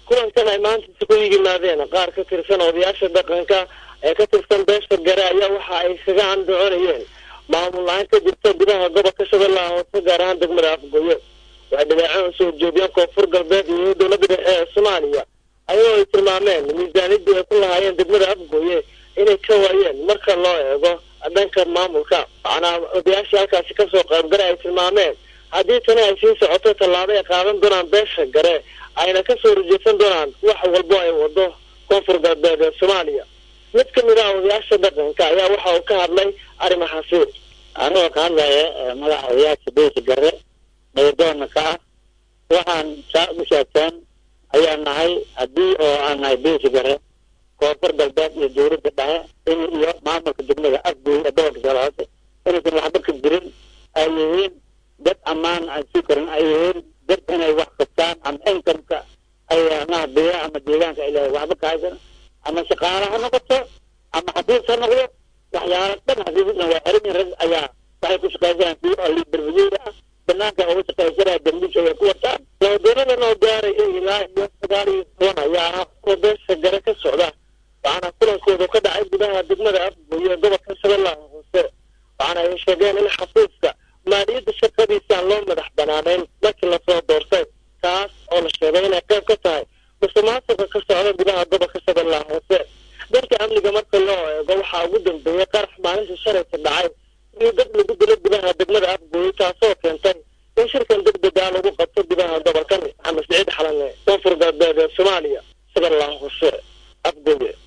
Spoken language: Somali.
kulankan ay maanta isugu yimaadeen qaar ka tirsan odayaasha dhaqanka ee ka tirsan beesha gare ayaa waxa ay kaga andacoonayeen maamul la-aan ka jirta gudaha gobolka shabeellaha hoose gaar ahaan degmada afgoye waxay dhaleeceen usoo jeediyeen koonfur galbeed iyo dowladda dhexe ee soomaaliya ayagoo ay tilmaameen miisaanidii ay ku lahaayeen degmada afgoye inay ka waayeen marka loo eego dhanka maamulka macnaa odayaashii halkaasi kasoo qaybgala ay tilmaameen haddii tani ay sii socoto tallaabo ay qaadan doonaan beesha gare ayna kasoo horjeesan doonaan wax walbo ay wado koonfur galbeed ee soomaaliya mid ka mid ah odayaasha dhaqanka ayaa waxa uu ka hadlay arrimahaasi anigoo ka hadlaya madaxa odayaasha beesha gare nabadoonna ka ah waxaan saa u sheegteen ayaa nahay haddii oo aan nahay beesha gare koonfur galbeed iyo dowladda dhexe in iyo maamulka degmada afgoy ee gobolka shabeelle hoose inaysan waxba ka jirin ay yihiin dad ammaan aan sii korin ay yihiin dad inay wax qabtaan ama inkamka ay amaha beera ama deegaanka ay leedahay waxba ka haysan ama shaqaale ha noqoto ama xafiis ha noqdo waxyaala dhan xafiisna waa xiran rag ayaa waxay ku shaqaysanayaan kuwa oo liberbageeda ah banaanka uga shaqaysanaya dambiisha way ku wataan doodonadan oo gaaraya ilaa iyo sagaal iyo toban ayaa ah kuwa beesha gare ka socda waxaana kulankoodu ka dhacay gudaha degmada afgoye ee gobolka shabeellaha hoose waxaana ay sheegeen in xafiiska maaliyadda shaqadiisa aan loo madax banaanayn markii lasoo doortay taas oo la sheegay inay qayb ka tahay musuqmaasuqa ka socda gudaha gobolka shabeellaha hoose dalka amniga marka loo eego waxaa ugu dambeeyey qarax maalinta shalayta dhacay iyo dad lagu dilo gudaha degmada afgooye taasoo keentay in shirkan degdega lagu qabto gudaha gobolkan maxamed siciid xalane koonfur galbeed ee soomaaliya shabeellaha hoose afgooye